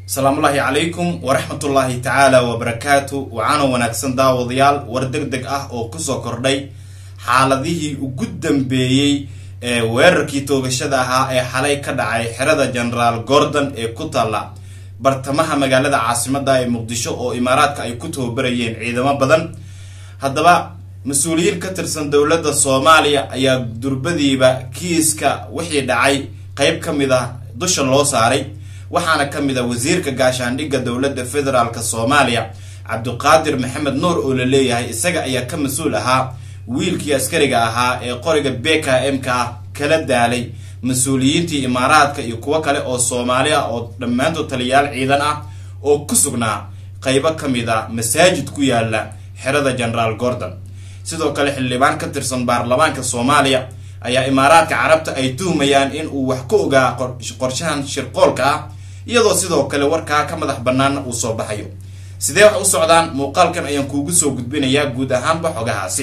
asalaamullaahi calaykum waraxmatullaahi tacaala wabarakaatu wacaana wanaagsan daawadayaal war deg deg ah oo kusoo kordhay xaaladihii ugu dambeeyey ee weerarkii toogashada ahaa ee xalay ka dhacay xerada genaraal gordon ee ku taalla bartamaha magaalada caasimada ee muqdisho oo imaaraadka ay ku tababarayeen ciidamo badan haddaba mas-uuliyiin ka tirsan dowladda soomaaliya ayaa durbadiiba kiiska wixii dhacay qeyb ka mid ah dusha loo saaray waxaana ka mid a wasiirka gaashaandhigga dowladda federaalk soomaaliya cabdiqaadir maxamed nuur oo la leeyahay isaga ayaa ka mas-uul ahaa wiilkii askariga ahaa ee qoriga b k m ka ah kala daalay mas-uuliyiintii imaaraadka iyo kuwo kale oo soomaali ah oo dhammaantood taliyayaal ciidan ah oo ku sugnaa qeybo ka mid a masaajid ku yaala xerada genaraal gordon sidoo kale xildhibaan ka tirsan baarlamaanka soomaaliya ayaa imaaraadka carabta ay tuhmayaan in uu wax ka ogaa qorshahan shirqoolka ah iyadoo sidoo kale warkaa ka madax banaana uu soo baxayo sidee wax u socdaan muuqaalkan ayaan kuugu soo gudbinayaa guud ahaanba xogahaasi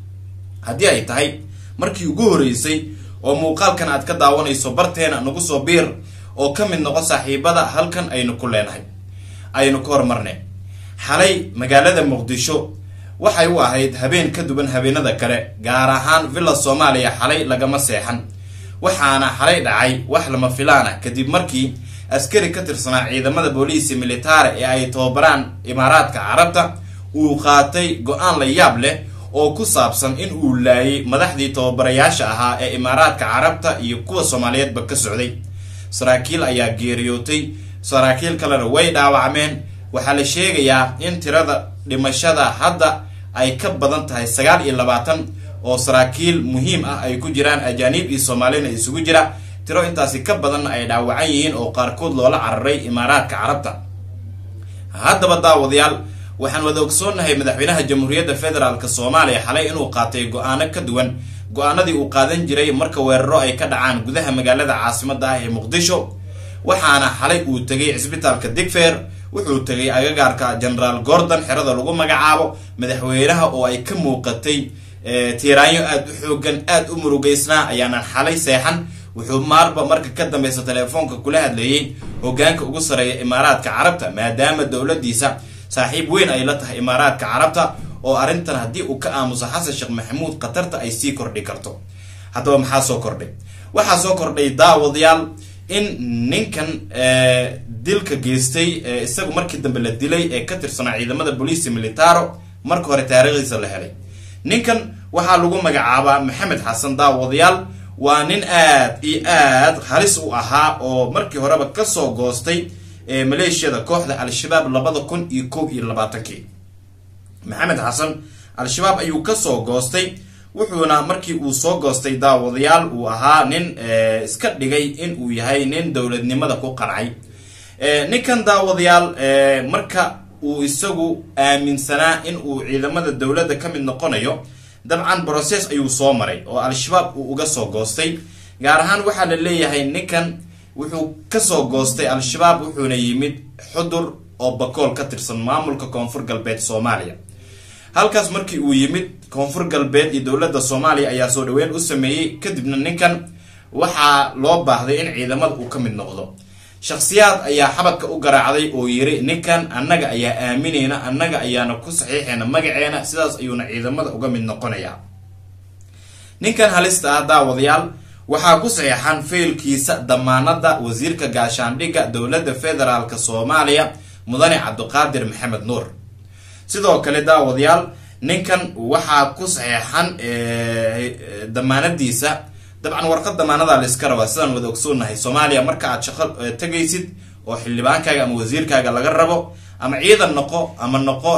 haddii ay tahay markii ugu horeysay oo muuqaalkan aad ka daawanayso barteena nagu soo biir oo ka mid noqo saaxiibada halkan aynu ku leenahay aynu ka hormarne xalay magaalada muqdisho waxay u ahayd habeen ka duwan habeenada kale gaar ahaan villa soomaaliya xalay lagama seexan waxaana xalay dhacay wax lama filaana kadib markii askari ka tirsanaa ciidamada booliisi militaare ee ay tababaraan imaaraadka carabta uu qaatay go-aan la yaab leh oo ku saabsan in uu laayay madaxdii tababarayaasha ahaa ee imaaraadka carabta iyo kuwa soomaaliyeedba ka socday saraakiil ayaa geeriyootay saraakiil kalena way dhaawacmeen waxaa la sheegayaa in tirada dhimashada hadda ay ka badan tahay sagaal iyo labaatan oo saraakiil muhiim ah ay ku jiraan ajaaniib iyo soomaalina isugu jira tiro intaasi ka badanna ay dhaawacan yihiin oo qaarkood loola cararay imaaraadka carabta haddaba daawadayaal waxaan wada ogsoonnahay madaxweynaha jamhuuriyadda federaalk soomaaliya xalay inuu qaatay go-aano ka duwan go-aanadii uu qaadan jiray marka weeraro ay ka dhacaan gudaha magaalada caasimada ah ee muqdisho waxaana xalay uu tegay cisbitaalka digfer wuxuu tegay agagaarka genaraal gordon xerada lagu magacaabo madaxweynaha oo ay ka muuqatay tiiraanyo aada u xoogan aada u murugeysnaa ayaanan xalay seexan wuxuu maarba marka ka dambeysa teleefoonka kula hadleeyey hogaanka ugu sareeya imaaraadka carabta maadaama dowladiisa saaxiib weyn ay la tahay imaaraadka carabta oo arrintan haddii uu ka aamuso xasan sheekh maxamuud khatarta ay sii kordhi karto haddaba maxaa soo kordhay waxaa soo kordhay daawadayaal in ninkan dilka geystay isagu markii dambe la dilay ee ka tirsanaa ciidamada booliisi militaro marka hore taariikhdiisa la helay ninkan waxaa lagu magacaabaa maxamed xasan daawadayaal waa nin aad iyo aad halis u ahaa oo markii horeba kasoo goostay maleeshiyada kooxda al-shabaab labada kun iyo kow iyo labaatankii maxamed xasan al-shabaab ayuu kasoo goostay wuxuuna markii uu soo goostay daawadayaal uu ahaa nin iska dhigay in uu yahay nin dowladnimada ku qancay ninkan daawadayaal marka uu isagu aaminsanaa in uu ciidamada dowladda ka mid noqonayo dabcan brocess ayuu soo maray oo al-shabaab uu uga soo goostay gaar ahaan waxaa la leeyahay ninkan wuxuu kasoo goostay al-shabaab wuxuuna yimid xudur oo bakool ka tirsan maamulka koonfur galbeed soomaaliya halkaas markii uu yimid koonfur galbeed iyo dowladda soomaaliya ayaa soo dhaweyn u sameeyey kadibna ninkan waxaa loo baahday in ciidamada uu ka mid noqdo shakhsiyaad ayaa xabadka u garaacday oo yiri ninkan annaga ayaa aaminayna annaga ayaana ku saxiixayna magaceena sidaas ayuuna ciidamada uga mid noqonayaa ninkan halista ah daawadayaal waxaa ku saxiixan faylkiisa damaanada wasiirka gaashaandhigga dowladda federaalk soomaaliya mudane cabdiqaadir maxamed nuur sidoo kale daawadayaal ninkan waxaa ku saxiixan damaanadiisa dabcan warqad damaanada layska rabaa sidaan wada ogsoonahay soomaaliya marka aad shaqo tegaysid oo xildhibaankaaga ama wasiirkaaga laga rabo ama ciidan noqo ama noqo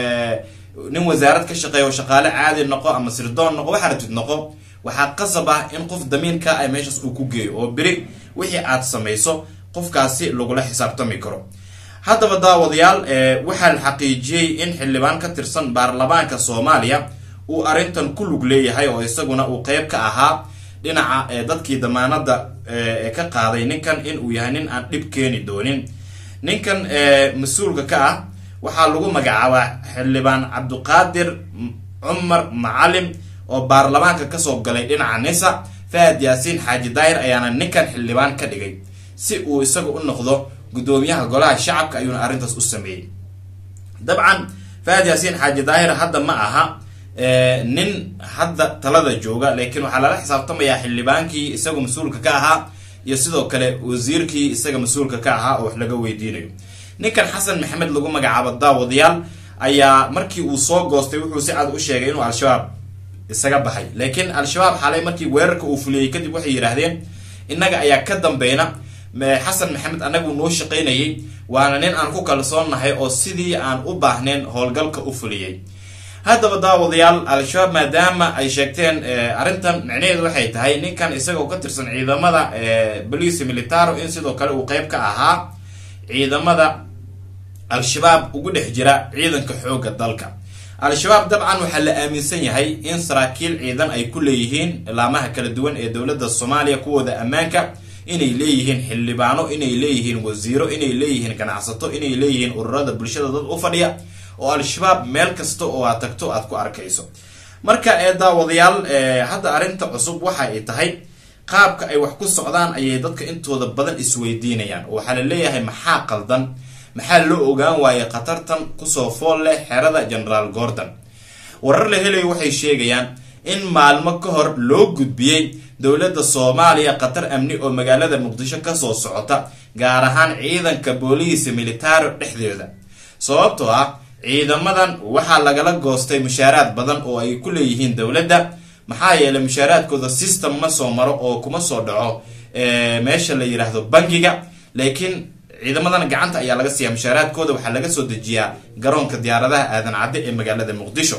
nin wasaarad ka shaqeeya oo shaqaale caadi noqo ama sirdoon noqo waxaa ratid noqo waxaa qasab ah in qof damiinka ah meeshaas uu ku geeyo oo beri wixii aad samayso qofkaasi lagula xisaabtami karo haddaba daawadayaal waxaa la xaqiijiyey in xildhibaan ka tirsan baarlamaanka soomaaliya uu arrintan ku lug leeyahay oo isaguna uu qeyb ka ahaa dhinaca dadkii damaanada ka qaaday ninkan in uu yahay nin aan dhib keeni doonin ninkan mas-uulka ka ah waxaa lagu magacaabaa xildhibaan cabdiqaadir cumar macalim oo baarlamaanka kasoo galay dhinaca nisa fahad yaasiin xaaji daahir ayaana ninkan xildhibaan ka dhigay si uu isaga u noqdo guddoomiyaha golaha shacabka ayuuna arrintaas u sameeyey dabcan fahad yaasiin xaaji daahir hadda ma aha nin hadda talada jooga laakiin waxaa lala xisaabtamayaa xildhibaankii isaga mas-uulka ka ahaa iyo sidoo kale wasiirkii isaga mas-uulka ka ahaa oo wax laga weydiinayo ninkan xasan maxamed lagu magacaabo daawadayaal ayaa markii uu soo goostay wuxuu si cad u sheegay inuu al-shabaab isaga baxay laakiin al-shabaab xalay markii weerarka uu fuliyey kadib waxay yidhaahdeen innaga ayaa ka dambeyna xasan maxamed anagu noo shaqaynayay waana nin aan ku kalsoonnahay oo sidii aan u baahnayn howlgalka u fuliyey haddaba daawadayaal al-shabaab maadaama ay sheegteen arrintan micnaheedu waxay tahay ninkan isagoo ka tirsan ciidamada bolice militaro in sidoo kale uu qeyb ka ahaa ciidamada al-shabaab ugu dhex jira ciidanka xoogga dalka al-shabaab dabcan waxaa la aaminsan yahay in saraakiil ciidan ay ku leeyihiin laamaha kala duwan ee dowladda soomaaliya kuwooda ammaanka inay leeyihiin xildhibaano inay leeyihiin wasiiro inay leeyihiin ganacsato inay leeyihiin ururada bulshada dad u fadhiya oo al-shabaab meel kasta oo aad tagto aad ku arkayso marka ee daawadayaal hadda arrinta cusub waxa ay tahay qaabka ay wax ku socdaan ayay dadka intooda badan isweydiinayaan oo waxaa la leeyahay maxaa qaldan maxaa loo ogaan waayay khatartan kusoo fool leh xerada generaal gordon warar la helayo waxay sheegayaan in maalmo ka hor loo gudbiyey dowladda soomaaliya khatar amni oo magaalada muqdisho kasoo socota gaar ahaan ciidanka booliisa militaro dhexdeeda sababtoo ah ciidamadan waxaa lagala goostay mushaaraad badan oo ay ku leeyihiin dowladda maxaa yeelay mushaaraadkooda system ma soo maro oo kuma soo dhaco meesha la yidhaahdo bangiga laakiin ciidamadan gacanta ayaa laga siiya mushaaraadkooda waxaa laga soo dejiyaa garoonka diyaaradaha aadan cadde ee magaalada muqdisho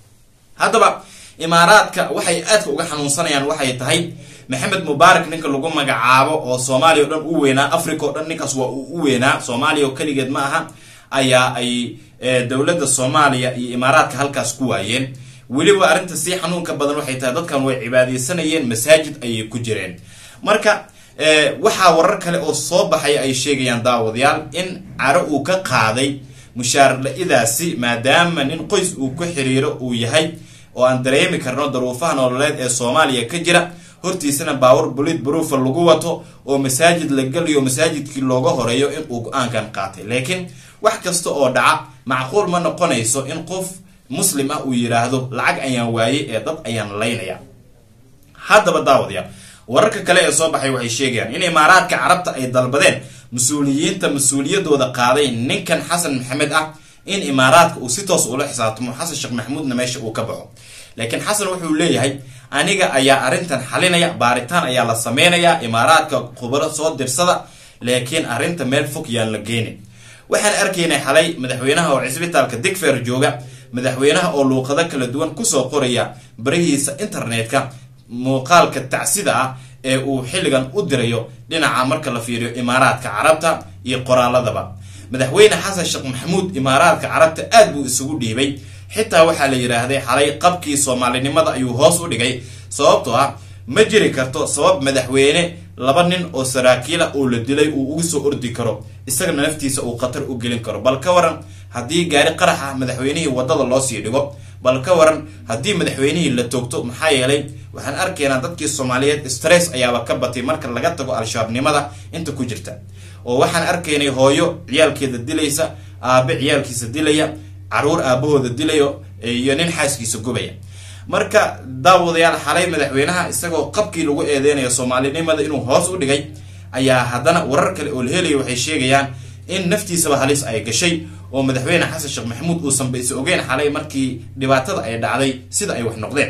haddaba imaaraadka waxay aadka uga xanuunsanayaan waxay tahay maxamed mubaarak ninka lagu magacaabo oo soomaaliya o dhan u weynaa africa o dhan ninkaas waa uu u weynaa soomaaliya oo keligeed ma aha ayaa ay dowladda soomaaliya iyo imaaraadka halkaas ku waayeen weliba arrinta sii xanuunka badan waxay tahay dadkan way cibaadeysanayeen masaajid ayay ku jireen marka waxaa warar kale oo soo baxay ay sheegayaan daawadayaal in caro uu ka qaaday mushaar la-idaasi maadaama nin qoys uu ku xiriiro uu yahay oo aan dareemi karno daruufaha nololeed ee soomaaliya ka jira hortiisana baawar bulid baruufa lagu wato oo masaajid la geliyo masaajidkii looga horeeyo in uu go-aankan qaatay laakiin wax kasta oo dhaca macquul ma noqonayso in qof muslim ah uu yidhaahdo lacag ayaan waayey ee dad ayaan laynaya haddaba daawadayaal wararka kale ee soo baxay waxay sheegayaan in imaaraadka carabta ay dalbadeen mas-uuliyiinta mas-uuliyadooda qaaday ninkan xasan maxamed ah in imaaraadka uu si toos ula xisaabtamo xasan sheekh maxamuudna meesha uu ka baxo laakiin xasan wuxuu leeyahay aniga ayaa arrintan xalinaya baaritaan ayaa la sameynayaa imaaraadka khubaro soo dirsada laakiin arrinta meel fog yaan la geynin waxaan arkaynay xalay madaxweynaha oo cisbitaalka digfer jooga madaxweynaha oo luuqado kala duwan kusoo qoraya barihiisa internetka muuqaalka tacsida ah ee uu xilligan u dirayo dhinaca marka la fiiriyo imaaraadka carabta iyo qoraaladaba madaxweyne xasan sheekh maxamuud imaaraadka carabta aad buu isugu dhiibay xitaa waxaa la yidhaahday xalay qabkii soomaalinimada ayuu hoos u dhigay sababtoo ah ma jiri karto sabab madaxweyne laba nin oo saraakiila oo la dilay uu ugu soo ordi karo isagana naftiisa uu khatar u gelin karo bal ka waran haddii gaari qarax ah madaxweynihii wadada loo sii dhigo bal ka waran haddii madaxweynihii la toogto maxaa yeelay waxaan arkaynaa dadkii soomaaliyeed stress ayaaba ka batay marka laga tago al-shabaabnimada inta ku jirta oo waxaan arkaynay hooyo ciyaalkeeda dilaysa aabe ciyaalkiisa dilaya caruur aabahooda dilayo iyo nin xaaskiisa gubaya marka daawadayaal xalay madaxweynaha isagoo qabkii lagu eedeynayo soomaalinimada inuu hoos u dhigay ayaa haddana warar kale oo la helayo waxay sheegayaan in naftiisaba halis ay gashay oo madaxweyne xasan sheekh maxamuud uusanba is ogeyn xalay markii dhibaatada ay dhacday sida ay wax noqdeen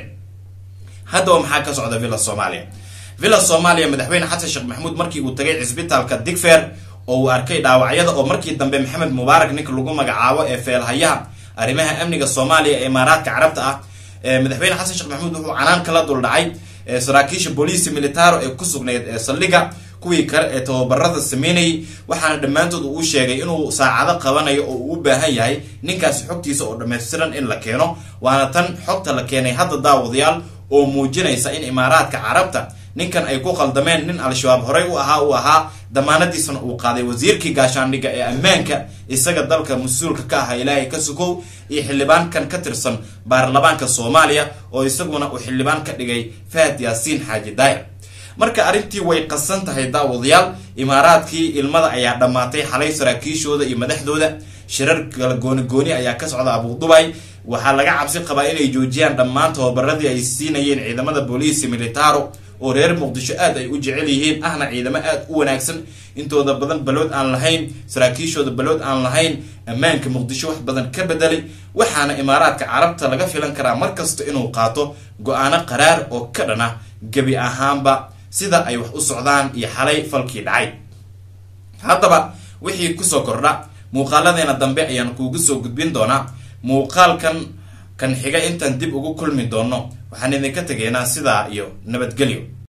haddaba maxaa ka socda villa soomaaliya villa soomaaliya madaxweyne xasan sheekh maxamuud markii uu tagay cisbitaalka digfer oo uu arkay dhaawacyada oo markii dambe maxamed mubaarak ninka lagu magacaabo ee feelhayaha arrimaha amniga soomaaliya ee imaaraadka carabta ah madaxweyne xasan sheekh maxamuud wuxuu canaan kala dul dhacay saraakiisha booliisi militaro ee ku sugnayd ee saldhiga kuwii kale ee tababarada sameynayay waxaana dhammaantood uu sheegay inuu saacado qabanayo oo uu u baahan yahay ninkaasi xogtiisa oo dhammaystiran in la keeno waana tan xogta la keenay hadda daawadayaal oo muujinaysa in imaaraadka carabta ninkan ay ku qaldameen nin al-shabaab horey u ahaa uu ahaa damaanadiisana uu qaaday wasiirkii gaashaandhigga ee ammaanka isaga dalka mas-uulka ka aha ilaahay ka sukow iyo xildhibaankan ka tirsan baarlamaanka soomaaliya oo isaguna uu xildhibaan ka dhigay fahad yaasiin xaaji daayir marka arrintii way qasan tahay daawadayaal imaaraadkii ilmada ayaa dhammaatay xalay saraakiishooda iyo madaxdooda shirar kala gooni gooni ayaa ka socda abudubay waxaa laga cabsi qabaa inay joojiyaan dhammaan tababaradii ay siinayeen ciidamada booliisi militaro oo reer muqdisho aad ay u jecel yihiin ahna ciidamo aad u wanaagsan intooda badan balood aan lahayn saraakiishooda balood aan lahayn ammaanka muqdisho wax badan ka bedelay waxaana imaaraadka carabta laga filan karaa markasta inuu qaato go-aano qaraar oo ka dhan ah gebi ahaanba sida ay wax u socdaan iyo xalay falkii dhacay haddaba wixii kusoo kordha muuqaaladeena dambe ayaan kuugu soo gudbin doonaa muuqaalkan kan xiga intaan dib ugu kulmi doono waxaan idinka tegaynaa sidaa iyo nabadgelyo